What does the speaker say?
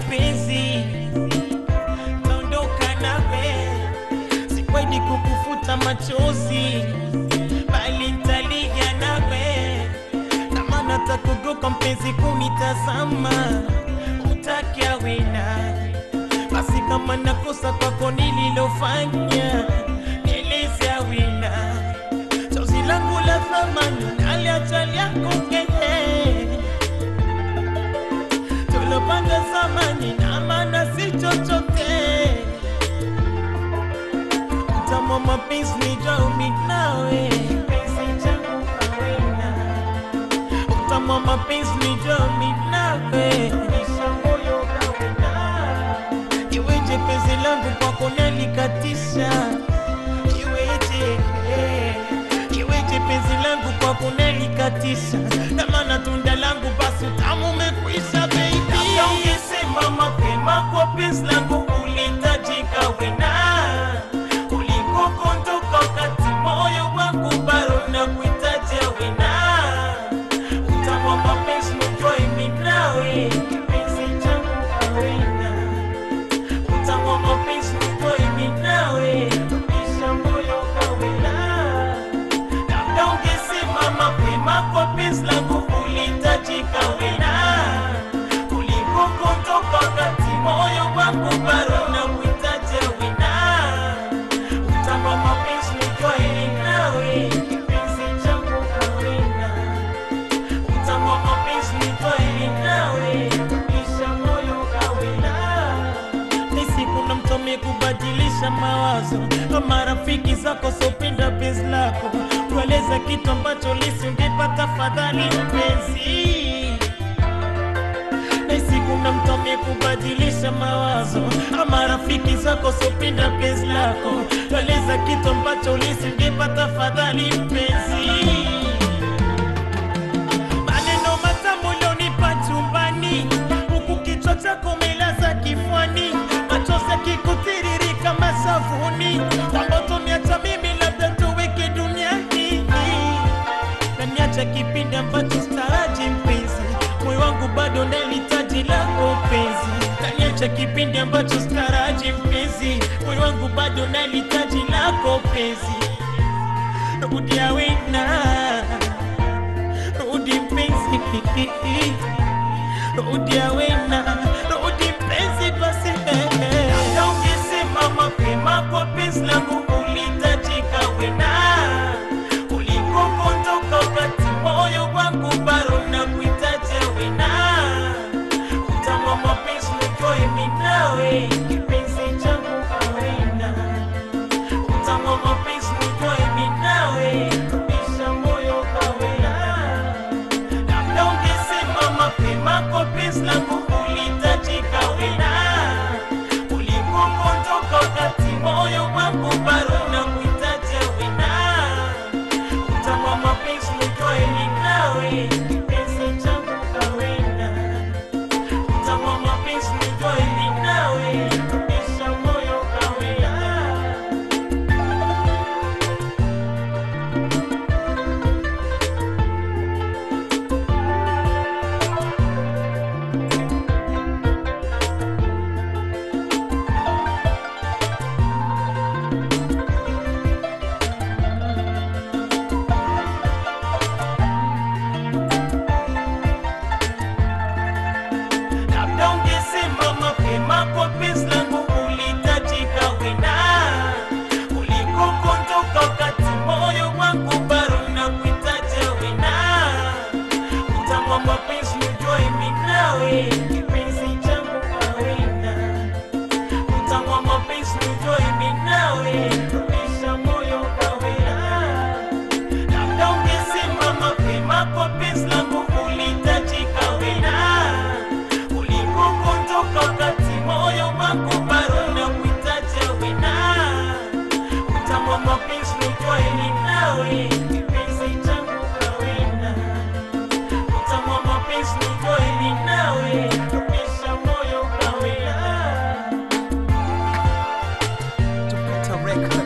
mapenzi taondoka nawe sikwaidi kukufuta machozi bali ntalia nawe na maana takugoka mpenzi kunitazama utakia wena basi kama nakosa kwako nililofanya nielezea wena chozi langu la thamani naliachali yako keye tulopanga zamani na maana si chochote mtamo mapenzi nijaumi nawe penzi changu kawena mtamo mapenzi nijaumi nawe isha moyo kawena iweje penzi langu kwako nalikatisha iweje eh, iweje penzi langu kwako nalikatisha na maana tunda langu basi utamu umekwisha baby Labda ungesema mapema kwa penzi langu ulitajika wena ulikokondoka wakati moyo wangu bado na kuitaja wena utamu wa mapenzi nujua imi nawe kipenzi changu kawena utamu wa mapenzi nujua imi nawe isha moyo kawena labda ungesema mapema kwa penzi langu ulitajika wena ulikokondoka wakati moyo wangu bado na kuitaja wena utamba mapenzi nijua ili nawe kipenzi changu kawena utamba mapenzi nijua ili nawe isha moyo kawena ni siku na mtome kubadilisha mawazo kwa marafiki zako sopenda penzi lako kueleza kitu ambacho lisingepata fadhali mpenzi na siku na mtome kubadilisha mawazo ama rafiki zako sopenda penzi lako tueleza kitu ambacho lisingepata fadhali mpenzi maneno matamu ulionipa chumbani huku kichwa chako umelaza kifwani machozi yakikutiririka mashavuni ambato niacha mimi labda tuweke duniani na niacha kipindi ambacho staraji mpenzi moyo wangu bado nalitaji lako penzi kaniacha kipindi ambacho staraji mpenzi moyo wangu bado nalitaji lako penzi rudia wena rudi mpenzi rudia wena rudi mpenzi basi labda ungesema mapema kwa penzi langu ulitajika wena ulikokondoka wakati moyo wangu bado na kuitaja wena utamu wa mapenzi nijua imi nawe kipenzi changu kawena utamu wa mapenzi nijua imi nawe rudisha moyo kawena labda ungesema mapema kwa penzi langu ulitajika wena ulikokondoka wakati moyo wangu bado na kuitaja wena utamu wa mapenzi nijua imi nawe kipenzi changu kawena utamu wa mapenzi nijua imi nawe rudisha moyo kawena labda ungesema mapema kwa penzi langu ulitajika wena ulikokondoka wakati moyo wangu bado na kuitaja wena utamu wa mapenzi nijua imi nawe kipenzi changu kawena utamu wa mapenzi nijua imi nawe rudisha moyo kawena labda ungesema mapema kwa penzi langu ulitajika wena ulikokondoka wakati moyo wangu bado na kuitaja wena utamu wa mapenzi nijua ili nawe kipenzi changu kawena utamu wa mapenzi nijua ili nawe rudisha moyo kawena Tupata record